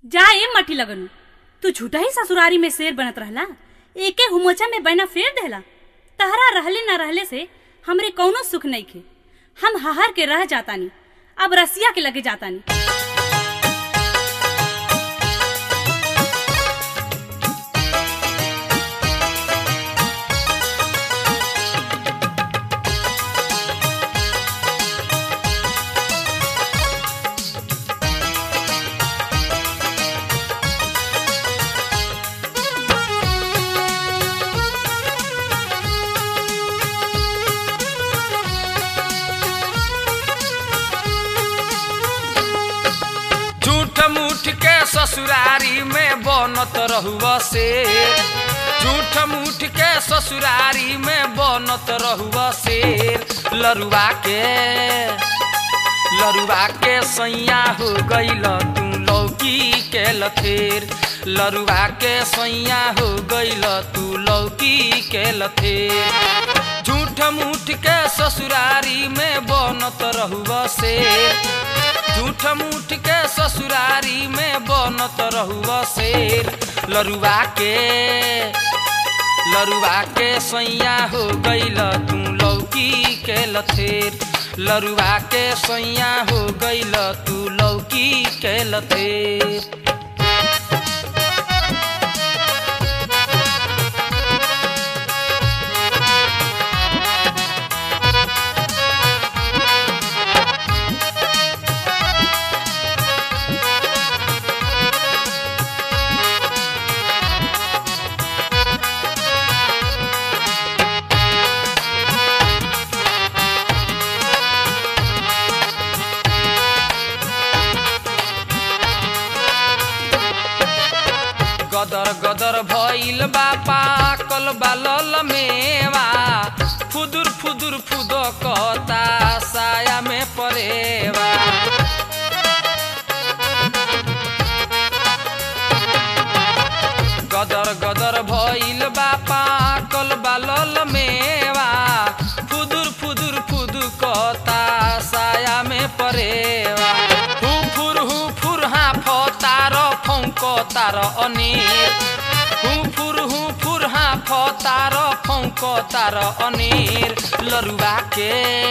जा ए मठी लगनु तू झूठा ही ससुरारी में शेर बनत रहला एके हुमोचा में बैना फेर देला तहरा रहले न रहले से हमरे कौनो सुख नहीं खे हम हहर के रह जातानी अब रसिया के लगे जातानी झूठ मूठ के ससुरारी में बनत रहुआ से झूठ मूठ के ससुरारी में बनत रहुआ से लरुआ के लरुआ के सैया हो गईल तू लौकी के लथेर लरुआ के सैया हो गईल तू लौकी के लथेर झूठ मूठ के ससुरारी में बनत रहुआ से झूठ मूठ के ससुरारी में बनत रहुआ शेर लरुआ के लरुआ के सैया हो गईल तू लौकी के लथेर लरुआ के सैया हो गईल तू लौकी के लथेर गदर गदर भइल बा पाकल बालल मेवा फुदुर फुदुर फुद कहता साया में परेवा गदर गदर भइल बा पाकल बालल मेवा फुदुर फुदुर फुद कहता साया में परेवा हु फुर हु फुर हाँ तार फौक तार अनेर हु फुर हु फुर हाँ तार फौक तार अनेर लरुआ के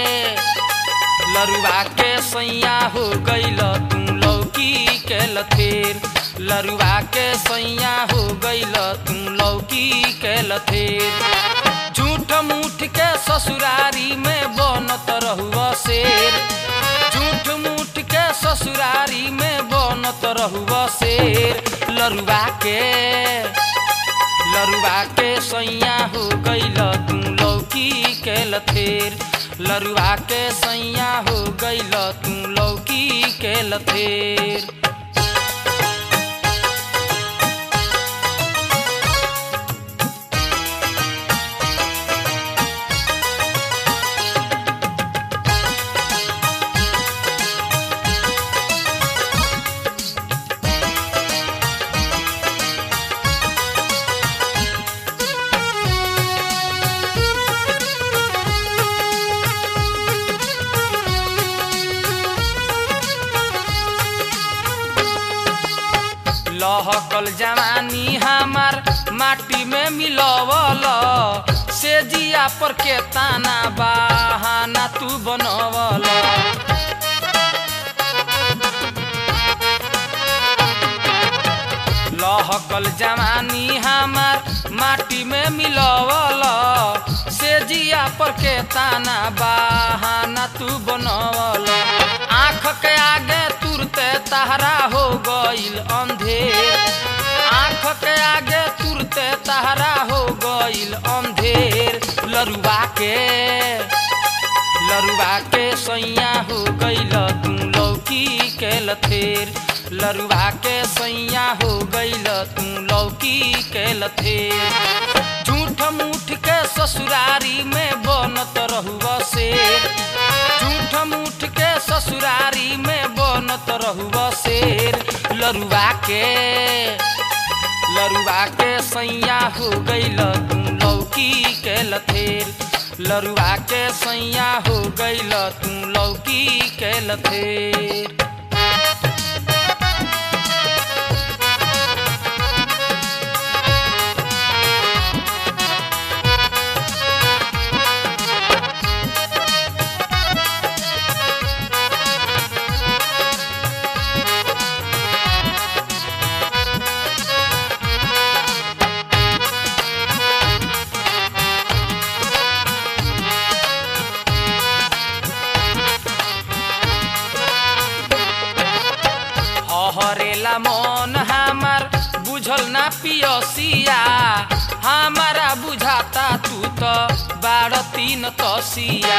लरुआ के सैया हो गईल तू लौकी के लथेर लरुआ के सैया हो गईल तू लौकी के लथेर झूठ मूठ के ससुरारी में बनत रहुआ शेर झूठ मूठ के ससुरारी में बनत रहुआ शेर लरुआ के लरुआ के सैया हो गईल तू लौकी के लथेर लरुआ के सैया हो गईल तू लौकी के लथेर लहकल जवानी हमार माटी में मिलवल से जिया पर के ताना बहाना तू बनवल लहकल जवानी हमार माटी में मिलवल से जिया पर के ताना बहाना तू बनवल आँख के आगे तुरते तहरा हो गईल अंधेर आँख के आगे तुरते तहरा हो गईल अंधेर लरुआ के लरुआ के सैया हो गईल तू लौकी के लथेर लरुआ के सैया हो गईल तू लौकी के लथेर झूठ मूठ के ससुरारी में बनत रहुआ शेर झूठ मूठ के ससुरारी में बनत रहुआ शेर लरुआ के लरुआ के सैया हो गईल तू लौकी के लथेर लरुआ के सैया हो गईल तू लौकी के लथेर हरेला मन हमार बुझल ना पियसिया हमारा बुझाता तू तो बारह तीन तसिया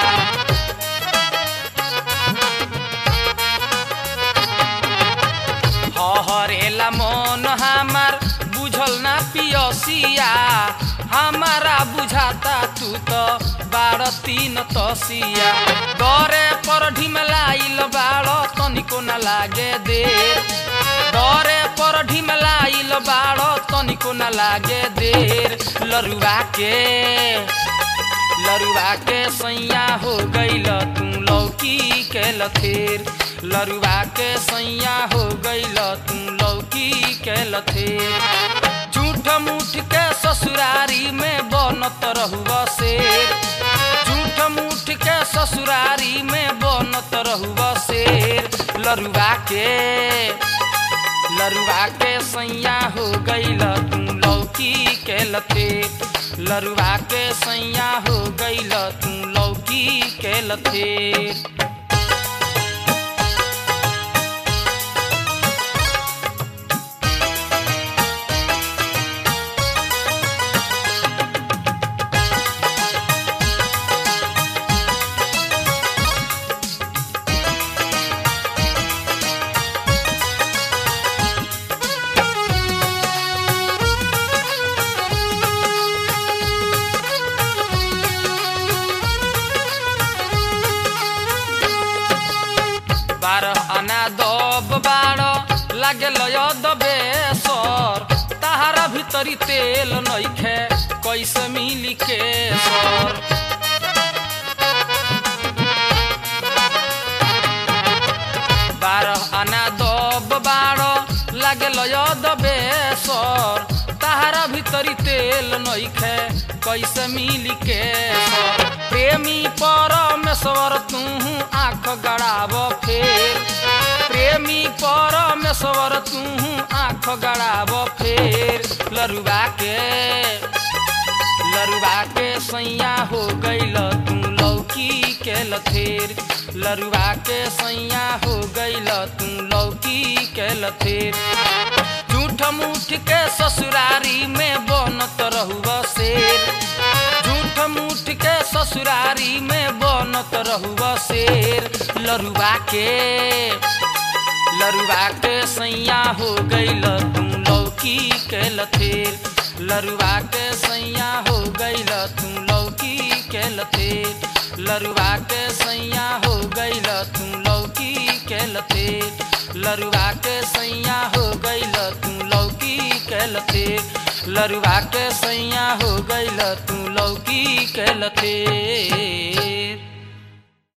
हरेला मन हमार बुझल ना पियसिया हमारा बुझाता तू तो बारह तीन तसिया दरे पर ढिमलाइल बाड़ तनिको न लागे देर दरे पर ढिमलाइल बाड़ तनिको न लागे देर लरुआ के लरुआ के सैया हो गईल तू लौकी के लथेर लरुआ के सैया हो गईल तू लौकी के लथेर झूठ मूठ के ससुरारी में बनत रहुआ शेर झूठ मूठ के ससुरारी में बनत रहुआ शेर लरुआ के लरुआ के सैया हो गईल तू लौकी के लथे लरुआ के सैया हो गईल तू लौकी के लथे बारह आना दब बारह लागल दबे सर ताहारा भीतरी तेल नइखे कैसे मिली के सर बारह आना दब बारह लागल दबे सर ताहारा भीतरी तेल नइखे कैसे मिली के सर प्रेमी परमेश्वर तू आँख गड़ाब फेर प्रेमी परमेश्वर तू आँख गड़ाब फेर लरुआ के लरुआ के सैया हो गईल तू लौकी के लथेर लरुआ के सैया हो गईल तू लौकी के लथेर झूठ मूठ के ससुरारी में बनत रहुआ शेर झूठ मूठ के ससुरारी में बनत रहुआ शेर लरुआ के लरुआ के सैया हो गईल तू लौकी के लथेर लरुआ के सैया हो गईल तू लौकी के लथेर लरुआ के सैया हो गईल तू लौकी के लथेर लरुआ के सैया हो गईल तू लौकी के लथेर लरुआ के सैया हो गईल तू लौकी के लथेर